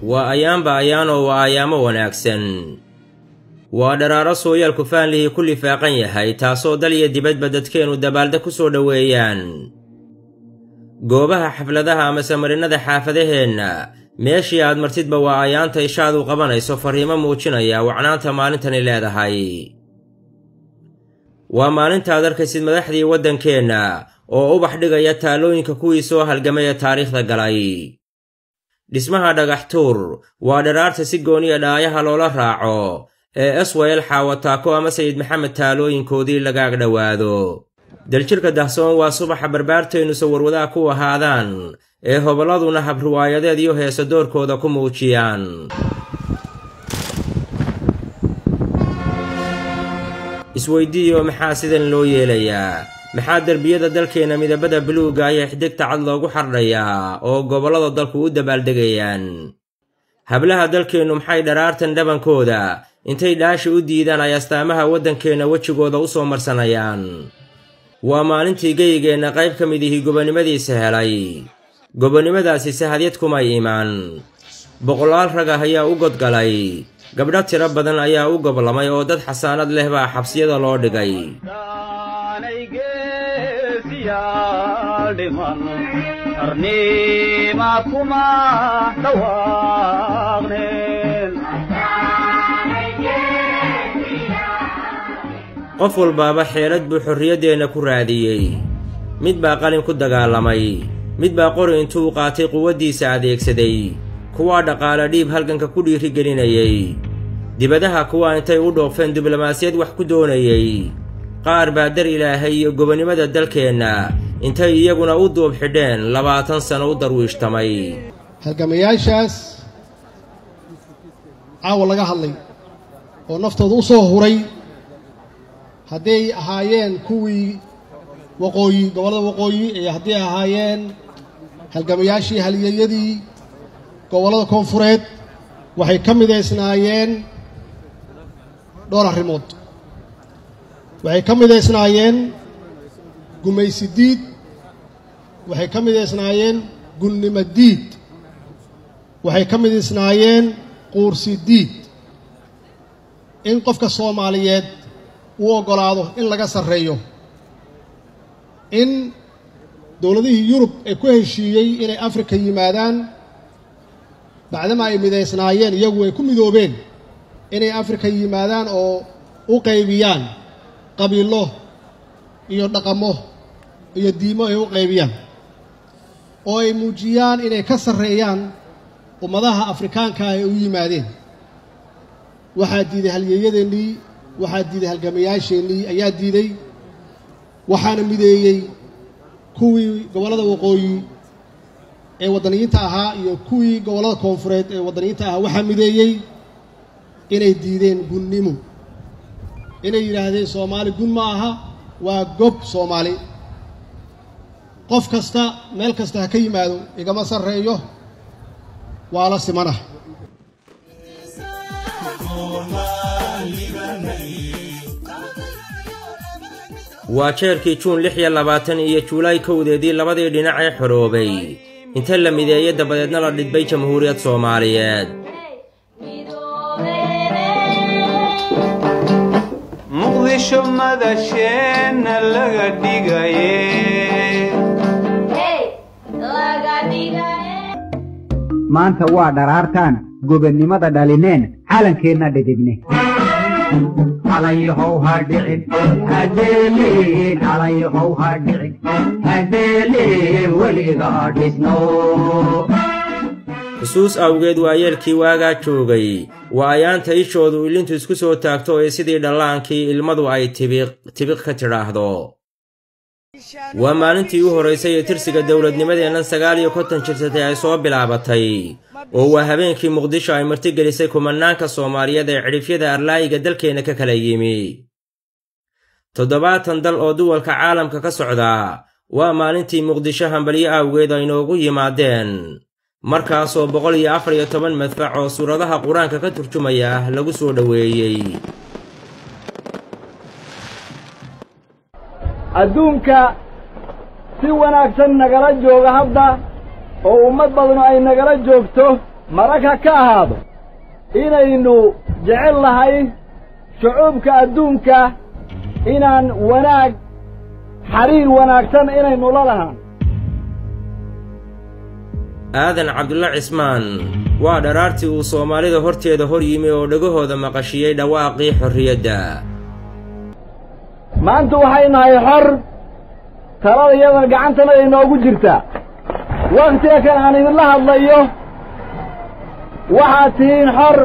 waa ayaanba ayaanoo waa ayaamo wanaagsan waa dharaaro sooyaalku faanlihii ku lifaaqan yahay taasoo dal iyo dibadba dadkeennu dabaalda ku soo dhoweeyaan goobaha xafladaha amase marinnada xaafadaheenna meeshii aad martidba waa ayaanta ishaadu qabanayso farriimo muujinaya wacnaanta maalintani leedahay waa maalintaad arkaysid madaxdii waddankeenna oo ubax dhigaya taallooyinka kuwii soo halgamay ee taariikhda galay dhismaha dhagaxtuur waa dharaarta si gooniya dhaayaha loola raaco ee eswayel xaawataako ama sayid maxamed taalooyinkoodii lagaag dhowaado daljirka dahsoon waa subaxa barbaarteennu sawarwadaa ku ahaadaan ee hobolladuna habriwaayadeed iyo heesa doorkooda ku muujiyaan isweyddiiyo maxaa sidan loo yeelayaa maxaa derbiyada dalkeenna midabada buluugga iyo xidigta cad loogu xardhayaa oo gobollada dalku u dabaaldegayaan hablaha dalkeennu maxay dharaartan dhabankooda intay dhaashi u diidaan ay astaamaha waddankeenna wejigooda u soo marsanayaan waa maalintii geyigeenna qayb ka mid ihii gobonnimadiisa helay gobonnimadaasi sahadyad kumay imaan boqolaal rag ah ayaa u godgalay gabdho tiro badan ayaa u goblamay oo dad xasaanad leh baa xabsiyada loo dhigay qof walbaaba xeelad buu xorriyaddeenna ku raadiyey mid baa qalin ku dagaalamay mid baa qori intuu qaatay quwaddiisa adeegsaday kuwaa dhaqaale dhiib halganka ku dhiirigelinayay dibadaha kuwaa intay u dhoofeen diblomaasiyad wax ku doonayey qaar baa dar ilaahay iyo gobonnimada dalkeenna intay iyaguna u duub xidheen labaatan sano u darwiishtamay halgamayaashaas caawa laga hadlay oo naftooda u soo huray hadday ahaayeen kuwii waqooyi gobollada waqooyi iyo hadday ahaayeen halgamayaashii halyeeyadii gobollada koonfureed waxay ka midaysnaayeen dhowr arrimood waxay ka midaysnaayeen gumaysi diid waxay ka midaysnaayeen gunnimo diid waxay ka midaysnaayeen quursi diid in qofka soomaaliyeed uu oggolaado in laga sarreeyo in dowladihii yurub ay ku heshiiyey inay afrika yimaadaan bacdama ay midaysnaayeen iyagu ay ku midoobeen inay afrika yimaadaan oo u qaybiyaan qabiilo iyo dhaqamo iyo diimo ay u qaybiyaan oo ay muujiyaan inay ka sarreeyaan ummadaha afrikaanka ay u yimaadeen waxaa diiday halyeeyadeennii waxaa diiday halgamayaasheennii ayaa diiday waxaana mideeyey kuwii gobollada waqooyi ee waddaniyiinta ahaa iyo kuwii gobollada koonfureed ee waddaniyiinta ahaa waxaa mideeyey inay diideen gunnimo inay yidhaahdeen soomaali gun ma aha waa gob soomaali qof kasta meel kasta ha ka yimaado igama sarreeyo waa la simanah waa jeerkii juun lix iyo labaatan iyo juulaay kowdeedii labadii dhinac ee xoroobay inta la mideeyey dabadeedna la dhidbay jamhuuriyad soomaaliyeed muqdisho madasheenna laga dhigaye maanta waa dharaartaan gobonnimada dhalineen calankeenna dhidibne calanyahow ha dhicin hadeeliin calanyahow ha dhicin hadeeliin weliga dhisno xusuus awgeed waa yeelkii waagaa joogay waa ayaanta ishoodu ilintu isku soo taagto ee sidii dhallaankii ilmadu ay tibiq tibiq ka tidhaahdo waa maalintii u horraysay ee tirsiga dowladnimadeennan sagaal iyo konton jirsatay ay soo bilaabatay oo waa habeenkii muqdisho ay martigelisay kumanaanka soomaaliyeed ee cidhifyada arlaayiga dalkeenna ka kala yimi toddobaatan dal oo duwalka caalamka ka socda waa maalintii muqdisho hambalyo awgeed ay noogu yimaadeen markaasoo boqol iyo afar iyo toban madfac oo suuradaha qur-aanka ka turjumaya ah lagu soo dhoweeyey adduunka si wanaagsan nagala jooga hadda oo ummad badanu ay nagala joogto maragha ka ahaado inaynu jecel nahay shucuubka adduunka inaan wanaag xariir wanaagsan inaynu la lahaan aadan cabdulla cismaan waa dharaartii uu soomaalida horteeda hor yimi oo dhegahooda maqashiyey dhawaaqii xorriyadda maanta waxay nahay xor talada iyadana gacantanada inoogu jirtaa wakhtiga kan aan idinla hadlayo waxaad tihiin xor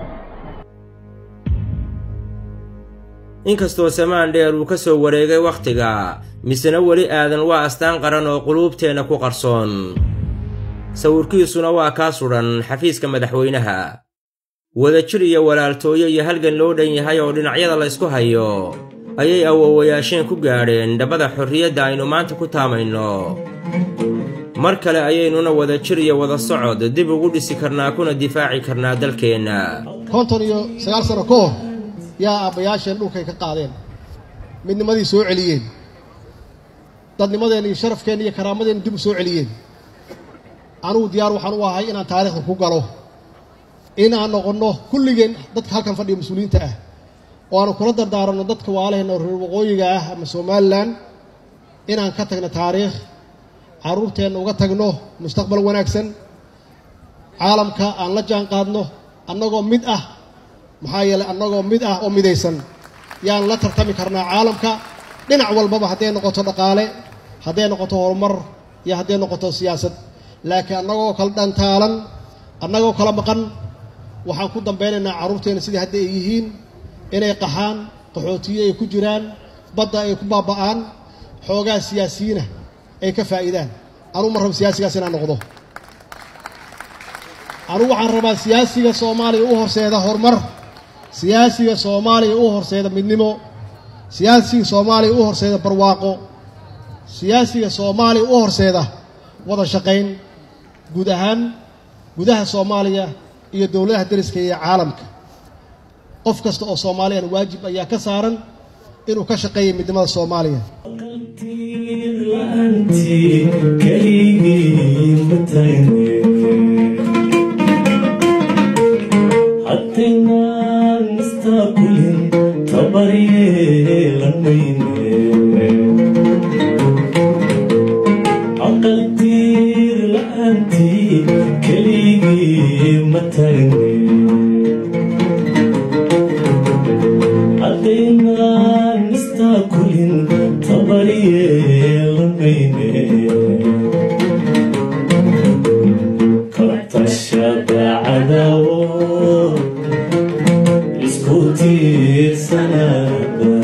inkastoo samaan dheer uu ka soo wareegay wakhtiga misena weli aadan waa astaan qaran oo quluubteenna ku qarsoon sawirkiisuna waa kaa sudhan xafiiska madaxweynaha wadajir iyo walaaltooyo iyo halgan loo dhan yahay oo dhinacyada la ysku hayo ayay awowayaasheen ku gaadheen dhabbada xorriyadda aynu maanta ku taamayno mar kale ayaynuna wadajir iyo wada socod dib ugu dhisi karnaa kuna difaaci karnaa dalkeenna konton iyo sagaal sano ka hor yaa aabbayaasheen dhulkay ka qaadeen midnimadii soo celiyeen dadnimadeenna iyo sharafkeenna iyo karaamadeenna dib u soo celiyeen anugu diyaar waxaan u ahay inaan taariikhda ku galo in aan noqonno kulligeen dadka halkan fadhiya mas-uuliyiinta ah oo aanu kula dardaaranno dadka waalaheenna reer waqooyiga ah ama somalilan inaan ka tagno taariikh carruurteenna uga tagno mustaqbal wanaagsan caalamka aan la jaan qaadno annagoo mid ah maxaa yeelay annagoo mid ah oo midaysan yaan la tartami karnaa caalamka dhinac walbaba hadday noqoto dhaqaale hadday noqoto horumar iyo hadday noqoto siyaasad laakiin annagoo kala dhantaalan annagoo kala maqan waxaan ku dambeynaynaa carruurteenna sidii hadda ay yihiin inay qaxaan qaxootiyo ay ku jiraan badda ay ku baaba'aan xoogaa siyaasiyiina ay ka faa'iidaan anugu ma rabo siyaasigaas inaan noqdo anugu waxaan rabaa siyaasiga soomaaliya u horseeda horumar siyaasiga soomaaliya u horseeda midnimo siyaasiga soomaaliya u horseeda barwaaqo siyaasiga soomaaliya u horseeda wada shaqayn guud ahaan gudaha soomaaliya iyo dowladaha deriska iyo caalamka qof kasta oo soomaaliyana waajib ayaa ka saaran inuu ka shaqeeya midnimada soomaaliya Isku tiirsanada